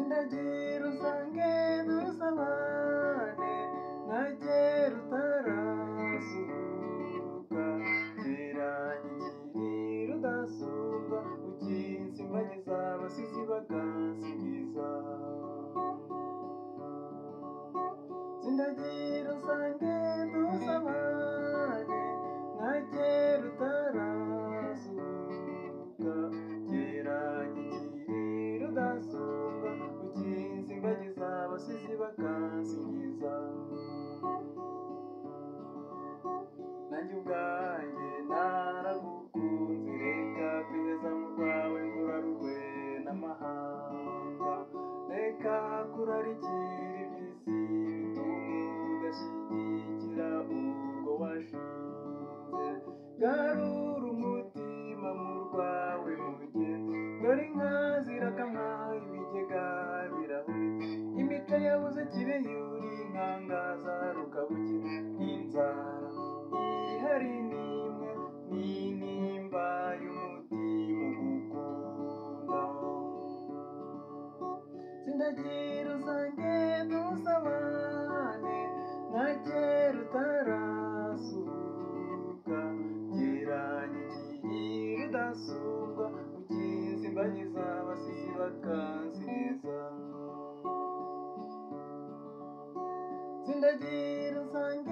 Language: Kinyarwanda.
nage rusange dusabane nage rutarazuka teranyikiri rudasumba ukinsi mbagiza abasizi bagansingiza sindagiye rusange dusabane nage rutarazuka geranyikiri rudasumba ukinsi mbagiza abasizi bakansingiza nanjye ubwanjye naragukunze reka kugeza mu rwawe ngurarurwe n'amahanga reka kurarikira iby'isi bituma udashyigikira urwo washinze garura umutima mu rwawe mugeni dore inka zirakamwa ibigega birahurika imico yabuze kibe yuri inkangaza rukabukira inzara ihari n'imwe n'intimba y'umutima ugukunda sindagira usange dusabane nka kera utarasuka geranyikiri rudasumbwa ukinzi mbagiza abasizi bakansingiza sindagira usange